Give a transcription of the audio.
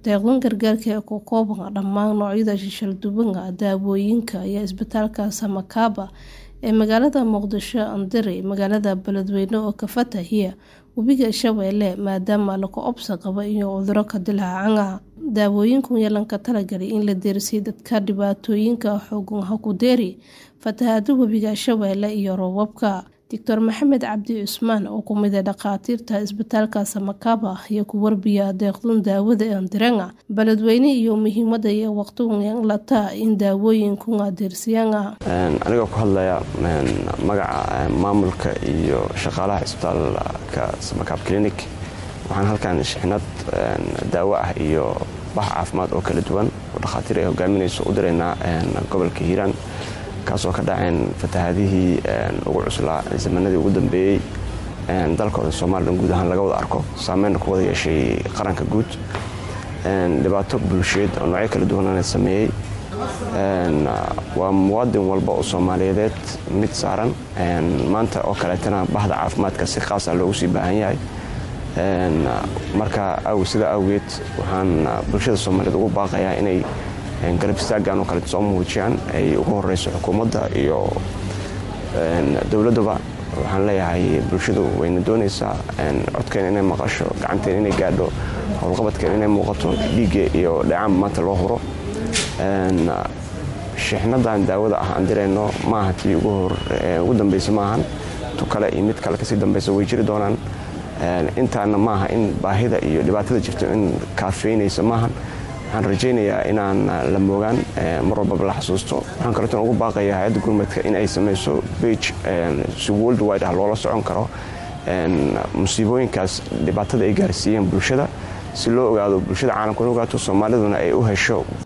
deeqdan gargaarka ee ka kooban dhammaan noocyada shishal-duubka daawooyinka ayaa isbitaalka Samakaba ee magaalada Muqdisho andiray magaalada Beledweyne oo ka fatahiya webiga Shabeelle maadaama la ka-obsi qabo iyo cudurro ka dillaacaya daawooyinkan ayaa looga talagalay in la deersay dadka dhibaatooyinka xooggan ha ku deeri fatahaada webiga Shabeelle iyo roobabka Dr Maxamed Cabdi Cusmaan oo kamid ah dhakhaatiirta isbitaalka Samakaba ayaa ku warbiya deeqdan daawada ee andiranga Beledweyne iyo muhiimada iyo waqtigan la taa in daawooyinkan deersiyaan anigoo ku hadlaya magaca maamulka iyo shaqaalaha isbitaalka Samakab Clinic waxaan halkan shixnad daawo ah iyo bax caafimaad oo kala duwan oo dhakhaatiir ay hogaaminayso u diraynaa gobolka Hiiraan kaasoo ka dhaceen fatahaadihii ugu cuslaa zamanadii ugu dambeeyey dalkooda Soomaaliya guud ahaan laga wada arko saameynna ku wada yeeshay qaranka guud dhibaato bulsheed oo noocyo kala duwan sameeyey waa muwaadin walba oo Soomaaliyeed mid saaran maanta oo kaleetana bahda caafimaadka si khaas ah loogu sii baahan yahay marka sida awgeed waxaan bulshada Soomaaliyeed ugu baaqayaa inay garab istaagan oo kale soo muujiyaan ay ugu horeyso xukuumadda iyo dowladduba waxaan leeyahay bulshadu wayna doonaysaa codkeena inay maqasho gacanteena inay gaadho howlqabadkeena inay muuqato dhiigga iyo dhacaan maanta loo huro shixnadan daawada ah aan dirayno maaha tii ugu dambeysa maahan tu kale iyo mid kale kasii dambeysa way jiri doonaan intaana maaha in baahida iyo dhibaatada jirto in kaafeynaysa maahan waxaan rajaynayaa inaan la moogaan mar walbaba la xasuusto waxaan kaleeton ugu baaqaya hay-adda gurmadka in ay samayso bage si world wide ah loola socon karo musiibooyinkaas dhibaatada ay gaarsiiyeen bulshada si loo ogaado bulshada caalamka in ogaato soomaaliduna ay u hesho